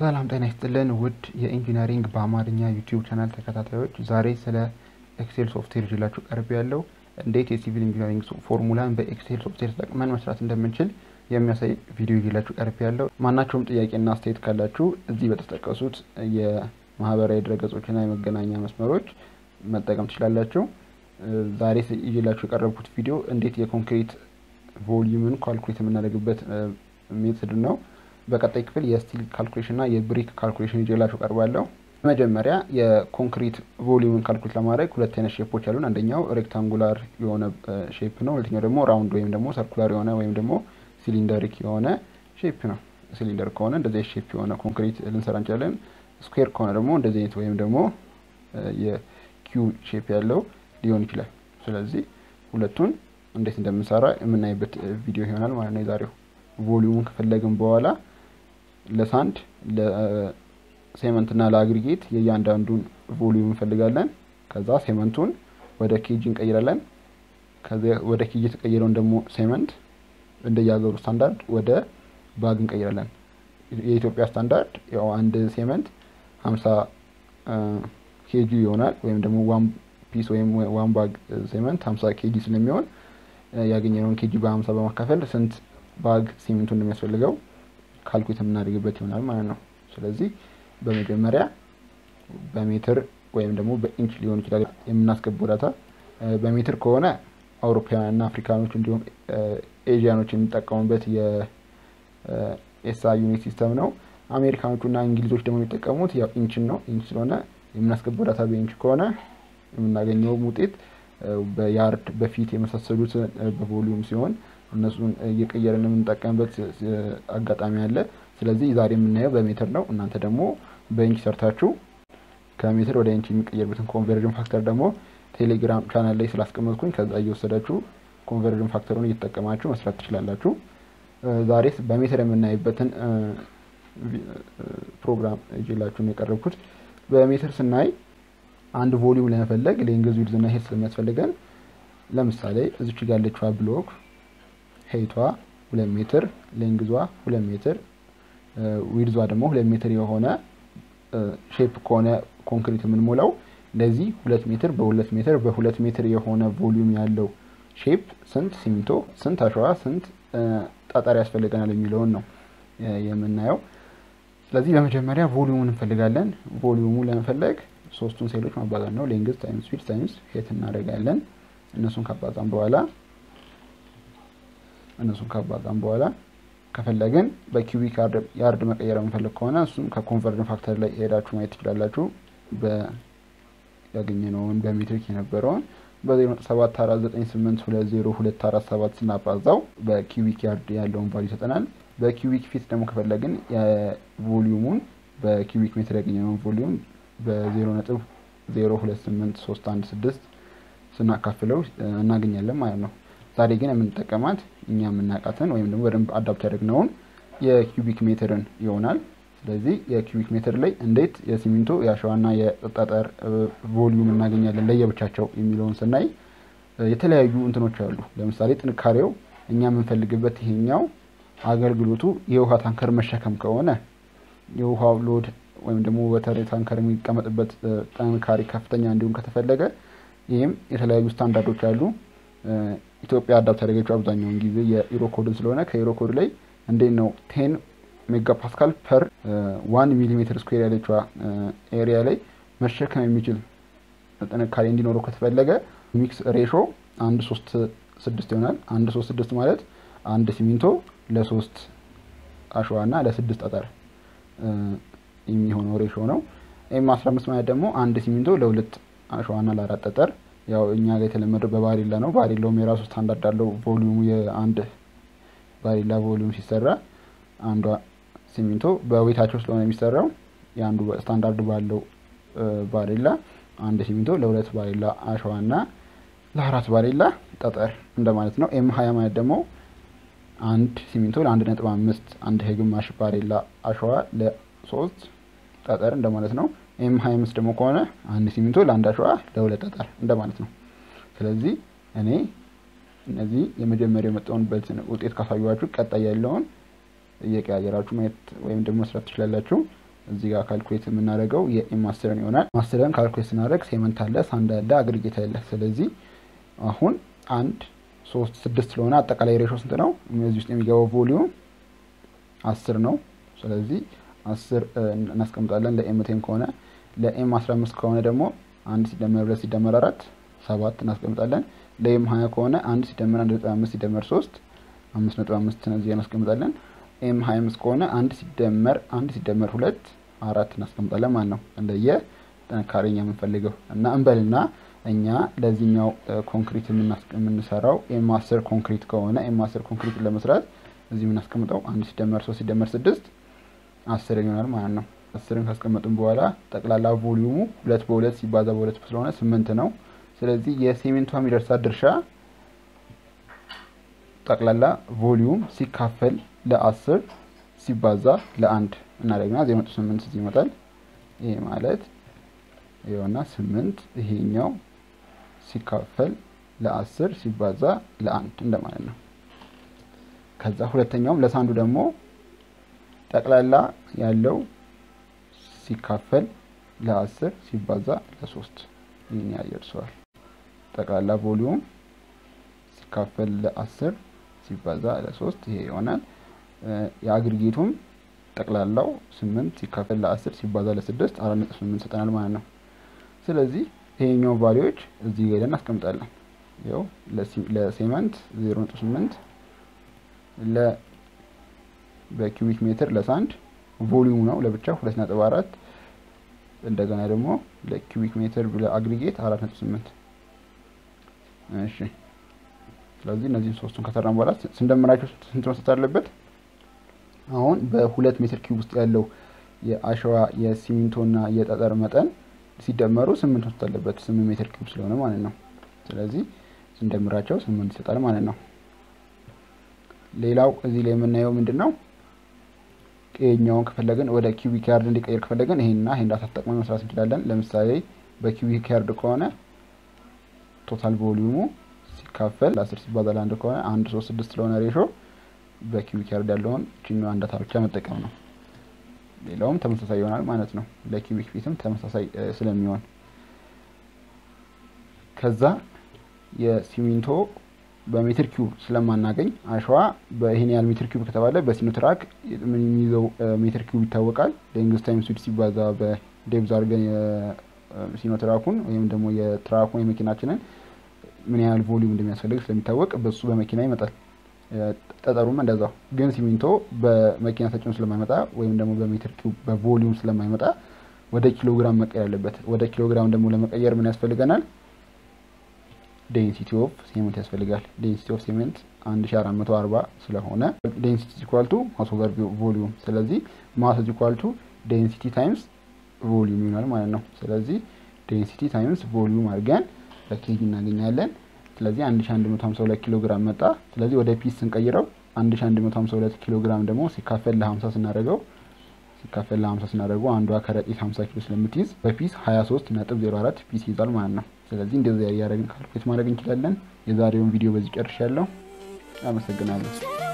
ሰላም ጤና ይስጥልን ውድ የኢንጂነሪንግ በአማርኛ ዩቲዩብ ቻናል ተከታታዮች፣ ዛሬ ስለ ኤክሴል ሶፍትዌር ይዤላችሁ ቀርብ ያለው እንዴት የሲቪል ኢንጂነሪንግ ፎርሙላን በኤክሴል ሶፍትዌር ተጠቅመን መስራት እንደምንችል የሚያሳይ ቪዲዮ ይዤላችሁ ቀርብ ያለው። ማናቸውም ጥያቄና አስተያየት ካላችሁ እዚህ በተጠቀሱት የማህበራዊ ድረገጾችና የመገናኛ መስመሮች መጠቀም ትችላላችሁ። ዛሬ ይዤላችሁ የቀረብኩት ቪዲዮ እንዴት የኮንክሪት ቮሊዩምን ካልኩሌት የምናደርግበት ሜትድ ነው። በቀጣይ ክፍል የስቲል ካልኩሌሽን እና የብሪክ ካልኩሌሽን ይዤላችሁ ቀርባለሁ። መጀመሪያ የኮንክሪት ቮሊዩምን ካልኩሌት ለማድረግ ሁለት አይነት ሼፖች አሉን። አንደኛው ሬክታንጉላር የሆነ ሼፕ ነው። ሁለተኛው ደግሞ ራውንድ ወይም ደግሞ ሰርኩላር የሆነ ወይም ደግሞ ሲሊንደሪክ የሆነ ሼፕ ነው። ሲሊንደር ከሆነ እንደዚህ ሼፕ የሆነ ኮንክሪት ልንሰራ እንችላለን። ስኩዌር ከሆነ ደግሞ እንደዚህ አይነት ወይም ደግሞ የኪው ሼፕ ያለው ሊሆን ይችላል። ስለዚህ ሁለቱን እንዴት እንደምንሰራ የምናይበት ቪዲዮ ይሆናል ማለት ነው የዛሬው። ቮሊዩሙን ከፈለግን በኋላ ለሳንድ ለሴመንት እና ለአግሪጌት የእያንዳንዱን ቮሊዩም እንፈልጋለን። ከዛ ሴመንቱን ወደ ኬጂ እንቀይራለን። ከዚያ ወደ ኬጂ የተቀየረውን ደግሞ ሴመንት እንደየሀገሩ ስታንዳርድ ወደ ባግ እንቀይራለን። የኢትዮጵያ ስታንዳርድ ያው አንድ ሴመንት ሀምሳ ኬጂ ይሆናል ወይም ደግሞ ዋን ፒስ ወይም ዋን ባግ ሴመንት ሀምሳ ኬጂ ስለሚሆን ያገኘነውን ኬጂ በሀምሳ በማካፈል ስንት ባግ ሲሚንቱ እንደሚያስፈልገው ካልኩሌት የምናደርግበት ይሆናል ማለት ነው። ስለዚህ በመጀመሪያ በሜትር ወይም ደግሞ በኢንች ሊሆን ይችላል የምናስገባው ዳታ። በሜትር ከሆነ አውሮፓውያንና አፍሪካኖች እንዲሁም ኤዥያኖች የሚጠቀሙበት የኤስአይ ዩኒት ሲስተም ነው። አሜሪካኖቹና እንግሊዞች ደግሞ የሚጠቀሙት ያው ኢንችን ነው። ኢንች ስለሆነ የምናስገባው ዳታ በኢንች ከሆነ የምናገኘውም ውጤት በያርድ በፊት የመሳሰሉት በቮሊዩም ሲሆን እነሱን እየቀየርን የምንጠቀምበት አጋጣሚ አለ። ስለዚህ ዛሬ የምናየው በሜትር ነው። እናንተ ደግሞ በኢንች ሰርታችሁ ከሜትር ወደ ኢንች የሚቀየርበትን ኮንቨርዥን ፋክተር ደግሞ ቴሌግራም ቻናል ላይ ስላስቀመጥኩኝ ከዛ እየወሰዳችሁ ኮንቨርዥን ፋክተሩን እየተጠቀማችሁ መስራት ትችላላችሁ። ዛሬ በሜትር የምናይበትን ፕሮግራም ይዤላችሁ ነው የቀረብኩት። በሜትር ስናይ አንድ ቮሊዩም ለመፈለግ ሌንግዝ ዊድዝ እና ሄድ ስለሚያስፈልገን ለምሳሌ እዚች ጋር ያለችዋ ብሎክ ሄይቷ ሁለት ሜትር ሌንግዟ ሁለት ሜትር ዊድዟ ደግሞ ሁለት ሜትር የሆነ ሼፕ ከሆነ ኮንክሪት የምንሞላው እንደዚህ ሁለት ሜትር በሁለት ሜትር በሁለት ሜትር የሆነ ቮሊዩም ያለው ሼፕ ስንት ሲሚንቶ፣ ስንት አሸዋ፣ ስንት ጠጠር ያስፈልገናል የሚለውን ነው የምናየው። ስለዚህ በመጀመሪያ ቮሊዩሙን እንፈልጋለን። ቮሊዩሙ ለመፈለግ ሶስቱን ሴሎች ማባዛት ነው። ሌንግዝ ታይምስ ዊድዝ ታይምስ ሄት እናደርጋለን። እነሱን ካባዛን በኋላ እነሱን ካባዛን በኋላ ከፈለግን በኪዩቢክ ያርድ መቀየር የምንፈልግ ከሆነ እሱም ከኮንቨርጅን ፋክተር ላይ ሄዳችሁ ማየት ትችላላችሁ። ያገኘነውን በሜትሪክ የነበረውን በ0.7 498 20 247 ስናባዛው በኪዩቢክ ያርድ ያለውን ቫሉ ይሰጠናል። በኪዩቢክ ፊት ደግሞ ከፈለግን የቮሊዩሙን በኪዩቢክ ሜትር ያገኘነውን ቮሊዩም በ0.028316 ስናካፍለው እናገኛለን ማለት ነው። ዛሬ ግን የምንጠቀማት እኛ የምናውቃትን ወይም ደግሞ በደንብ አዳፕት ያደርግነውን የኪዩቢክ ሜትርን ይሆናል። ስለዚህ የኪዩቢክ ሜትር ላይ እንዴት የሲሚንቶ የአሸዋና የጠጠር ቮሊዩም እናገኛለን ለየብቻቸው የሚለውን ስናይ የተለያዩ እንትኖች አሉ። ለምሳሌ ጥንካሬው እኛ የምንፈልግበት ይሄኛው አገልግሎቱ የውሃ ታንከር መሸከም ከሆነ የውሃው ሎድ ወይም ደግሞ ወተር ታንከር የሚቀመጥበት ጥንካሬ ከፍተኛ እንዲሁም ከተፈለገ ይህም የተለያዩ ስታንዳርዶች አሉ። ኢትዮጵያ አዳፕት ያደረገችው አብዛኛውን ጊዜ የኢሮኮድን ስለሆነ ከኢሮኮድ ላይ እንዴት ነው ቴን ሜጋ ፓስካል ፐር ዋን ሚሊሜትር ስኩዌር ያለችዋ ኤሪያ ላይ መሸከም የሚችል ጥንካሬ እንዲኖረው ከተፈለገ ሚክስ ሬሾ አንድ ሶስት ስድስት ይሆናል። አንድ ሶስት ስድስት ማለት አንድ ሲሚንቶ ለሶስት አሸዋ እና ለስድስት ጠጠር የሚሆነው ሬሾ ነው። ኤም አስራ አምስት ማለት ደግሞ አንድ ሲሚንቶ ለሁለት አሸዋና ለአራት ጠጠር ያው እኛ ጋር የተለመደው በባሪላ ነው። ባሪላውም የራሱ ስታንዳርድ አለው። ቮሊዩሙ የአንድ ባሪላ ቮሊዩም ሲሰራ አንዷ ሲሚንቶ በዌታቸው ስለሆነ የሚሰራው የአንዱ ስታንዳርድ ባለው ባሪላ አንድ ሲሚንቶ ለሁለት ባሪላ አሸዋና ለአራት ባሪላ ጠጠር እንደማለት ነው። ኤም ሀያ ማለት ደግሞ አንድ ሲሚንቶ ለአንድ ነጥብ አምስት አንድ ግማሽ ባሪላ አሸዋ ለሶስት ጠጠር እንደማለት ነው። ኤም ሀያ አምስት ደግሞ ከሆነ አንድ ሲሚንቶ ለአንድ አሸዋ ለሁለት ጠጠር እንደማለት ነው። ስለዚህ እኔ እነዚህ የመጀመሪያው የመጣሁበትን ውጤት ካሳዩዋችሁ ቀጣይ ያለውን እየቀያየራችሁ ማየት ወይም ደግሞ መስራት ትችላላችሁ። እዚህ ጋር ካልኩሌት የምናደርገው የኤም አስርን ይሆናል። አስርን ካልኩሌት ስናደርግ ሴመንት አለ፣ ሳንድ አለ፣ አግሪጌት አለ። ስለዚህ አሁን አንድ ሶስት ስድስት ስለሆነ አጠቃላይ ሬሾ ስንት ነው? እዚህ ውስጥ የሚገባው ቮሊዩም አስር ነው። ስለዚህ አስር እናስቀምጣለን ለኤም ቴን ከሆነ ለኤም አስራ አምስት ከሆነ ደግሞ አንድ ሲደመር ሁለት ሲደመር አራት ሰባት እናስቀምጣለን። ለኤም ሀያ ከሆነ አንድ ሲደመር አንድ ነጥብ አምስት ሲደመር ሶስት አምስት ነጥብ አምስት እዚህ እናስቀምጣለን። ኤም ሀያ አምስት ከሆነ አንድ ሲደመር አንድ ሲደመር ሁለት አራት እናስቀምጣለን ማለት ነው። እንደየ ጥንካሬኛ የምንፈልገው እና እንበልና እኛ ለዚህኛው ኮንክሪት የምንሰራው ኤም አስር ኮንክሪት ከሆነ ኤም አስር ኮንክሪትን ለመስራት እዚህ የምናስቀምጠው አንድ ሲደመር ሶስት ሲደመር ስድስት አስር ይሆናል ማለት ነው። አስርን ካስቀመጥን በኋላ ጠቅላላ ቮሊዩሙ ሁለት በሁለት ሲባዛ በሁለት ስለሆነ ስምንት ነው። ስለዚህ የሲሚንቷ የሚደርሳት ድርሻ ጠቅላላ ቮሊዩም ሲካፈል ለአስር ሲባዛ ለአንድ እናደግና ዜሮ ነጥብ ስምንት እዚህ ይመጣል። ይሄ ማለት ይኸውና ስምንት ይሄኛው ሲካፈል ለአስር ሲባዛ ለአንድ እንደማለት ነው። ከዛ ሁለተኛውም ለሳንዱ ደግሞ ጠቅላላ ያለው ሲካፈል ለአስር ሲባዛ ለሶስት ይህን ያህል ይደርሰዋል። ጠቅላላ ቮሊዩም ሲካፈል ለአስር ሲባዛ ለሶስት ይሄ ይሆናል። የአግሪጌቱም ጠቅላላው ስምንት ሲካፈል ለአስር ሲባዛ ለስድስት አራት ነጥብ ስምንት ሰጠናል ማለት ነው። ስለዚህ ይሄኛው ቫሊዎች እዚህ ጋ ሄደን እናስቀምጣለን። ይኸው ለሴመንት ዜሮ ነጥብ ስምንት ለ በኪዩቢክ ሜትር ለሳንድ ቮሊዩም ነው ለብቻ ሁለት ነጥብ አራት እንደገና ደግሞ ለኪዩቢክ ሜትር ለአግሪጌት አራት ነጥብ ስምንት እሺ ስለዚህ እነዚህን ሶስቱን ከሰራን በኋላ ስንደምራቸው ስንት መስጠት አለበት? አሁን በሁለት ሜትር ኪዩብ ውስጥ ያለው የአሸዋ የሲሚንቶ እና የጠጠር መጠን ሲደመሩ ስምንት መስጠት አለበት። ስምንት ሜትር ኪዩብ ስለሆነ ማለት ነው። ስለዚህ ስንደምራቸው ስምንት ይሰጣል ማለት ነው። ሌላው እዚህ ላይ የምናየው ምንድን ነው? ይሄኛውን ከፈለግን ወደ ኪዩቢክ ያርድ እንዲቀይር ከፈለግን ይሄንና ይሄን ዳታ ተጠቅመን መስራት እንችላለን። ለምሳሌ በኪዩቢክ ያርድ ከሆነ ቶታል ቮሊዩሙ ሲካፈል ለአስር ሲባዛ ለአንድ ከሆነ አንድ ሶስት ስድስት ስለሆነ ሬሾ በኪዩቢክ ያርድ ያለውን ችኛዋን ዳታ ብቻ መጠቀም ነው። ሌላውም ተመሳሳይ ይሆናል ማለት ነው። ለኪዩቢክ ፊትም ተመሳሳይ ስለሚሆን ከዛ የሲሚንቶ በሜትር ኪዩብ ስለማናገኝ አሸዋ በይህን ያህል ሜትር ኪዩብ ከተባለ በሲኖትራክ የሚይዘው ሜትር ኪዩብ ይታወቃል። ሌንግዝ ታይም ስዊድ ሲባዛ በዴብዝ አድርገን የሲኖትራኩን ወይም ደግሞ የትራኩን የመኪናችንን ምን ያህል ቮሊዩም እንደሚያስፈልግ ስለሚታወቅ በሱ በመኪና ይመጣል። ጠጠሩም እንደዛው። ግን ሲሚንቶ በመኪና ተጭኖ ስለማይመጣ ወይም ደግሞ በሜትር ኪዩብ በቮሊዩም ስለማይመጣ ወደ ኪሎግራም መቀየር አለበት። ወደ ኪሎግራም ደግሞ ለመቀየር ምን ያስፈልገናል? ዴንሲቲ ኦፍ ሴመንት ያስፈልጋል። ዴንሲቲ ኦፍ ሴመንት 1440 ስለሆነ ዴንሲቲ ኢኳልቱ ማስ ኦቨር ቮሊዩም። ስለዚህ ማስ ኢኳልቱ ዴንሲቲ ታይምስ ቮሊዩም ይሆናል ማለት ነው። ስለዚህ ዴንሲቲ ታይምስ ቮሊዩም አድርገን በኬጂ እናገኛለን። ስለዚህ 1152 ኪሎ ግራም መጣ። ስለዚህ ወደ ፒስ ስንቀይረው 1152 ኪሎ ግራም ደግሞ ሲካፈል ለ50 ስናደርገው ሲካፈል ለ50 ስናደርገው አንዷ ከረጢት 50 ኪሎ ስለምትይዝ በፒስ 23 ነጥብ 04 ፒስ ይዛል ማለት ነው። ስለዚህ እንደዚህ እያደረግን ካልኩሌት ማድረግ እንችላለን። የዛሬውን ቪዲዮ በዚህ ጨርሻለሁ። አመሰግናለሁ።